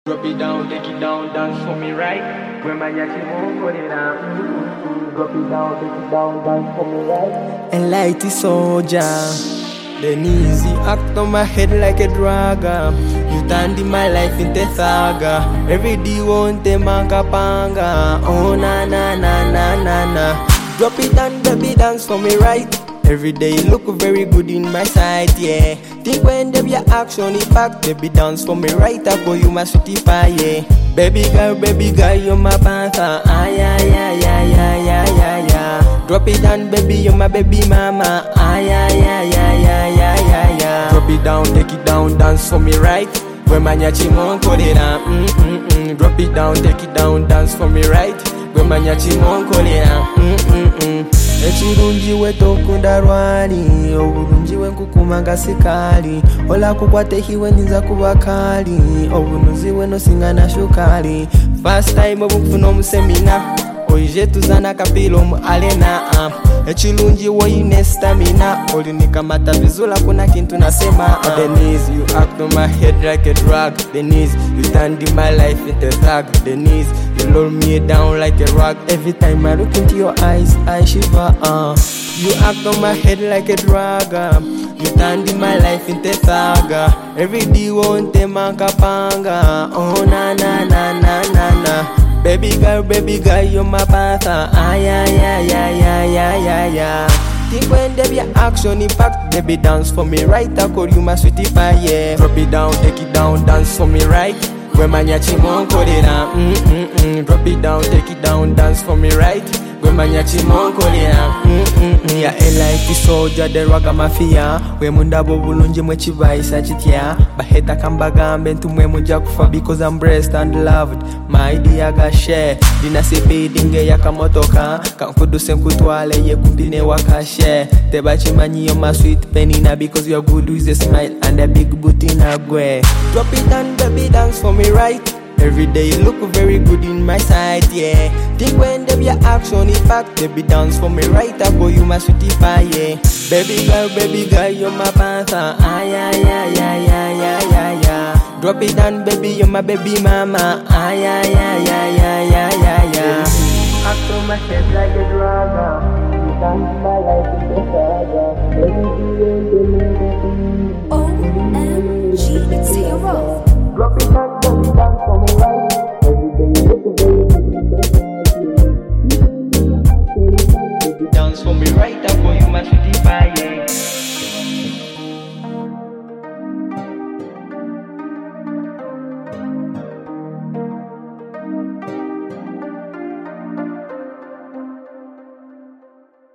Drop it down, take it down, dance for me right. When my yachi won't put it down. Mm-hmm. Drop it down, take it down, dance for me right. And light is soldier. Then easy act on my head like a dragger. You turned in my life into saga. Every day won't te manga panga. Oh na na na na na na. Drop it down, baby, dance for me right. Every day you look very good in my sight, yeah. Think when there be a action, in fact, baby, dance for me right. I go you my sweetie pie, yeah. Baby girl, baby girl, you're my panther. Ah, yeah, yeah, yeah, yeah, yeah, yeah, yeah. Drop it down, baby, you're my baby mama. Ah, yeah, yeah, yeah, yeah, yeah, yeah, yeah. Drop it down, take it down, dance for me right. When my nyachi won't put it down, mm mm mm. Drop it down, take it down, dance for me right. When my nyachi won't put it down, mm mm mm. ekirungi we tokunda lwali obulungi we nkukumanga sikali olakukwatehiwe ninza kuba kali obunuzi we nosinga na shukali fast time obunfuna omusemina oije tuzana kapira omu arena uh. ekirungi woine stamina olinika vizula kuna kintu nasema uh. the knees you act on my head like a drug the knees you turned in my life into thug the knees you roll me down like a rug every time I look into your eyes I shiver uh. you act on my head like a drug uh. you turned in my life into thug uh. every day won't panga oh na na na na na na Baby girl, baby girl, you're my panther. Ah, yeah, yeah, yeah, yeah, yeah, yeah, yeah. Think when there be a action, in fact, baby, dance for me right. I call you my sweetie pie, yeah. Drop it down, take it down, dance for me right. When my nyachi won't call it down, mm mm mm. Drop it down, take it down, dance for me right. When my nyachi won't call it down, mm mm mm. Yeah, like soldier, the raga mafia. We mundabo bulungi mwe chivaisa chitya. Baheta kambagambe ntumwe muja kufa because I'm blessed and loved. My dear ga share. Dina sipidinge yakamotoka. Kankuduse nkutwale ye kumpine wakashe. Tebachimanyi yo my sweet penina because you're good with a smile and a big booty na gwe. Drop it down, baby, dance for me right. Every day you look very good in my sight, yeah. Think when there be a action, in fact, baby dance for me right. I go you my sweetie pie, yeah. Baby girl, baby girl, you're my panther. Ah, yeah, yeah, yeah, yeah, yeah, yeah, yeah. Drop it down, baby, you're my baby mama. Ah, yeah, yeah, yeah, yeah, yeah, yeah, yeah. Act on my head like a drug. You turned my life into saga. Every day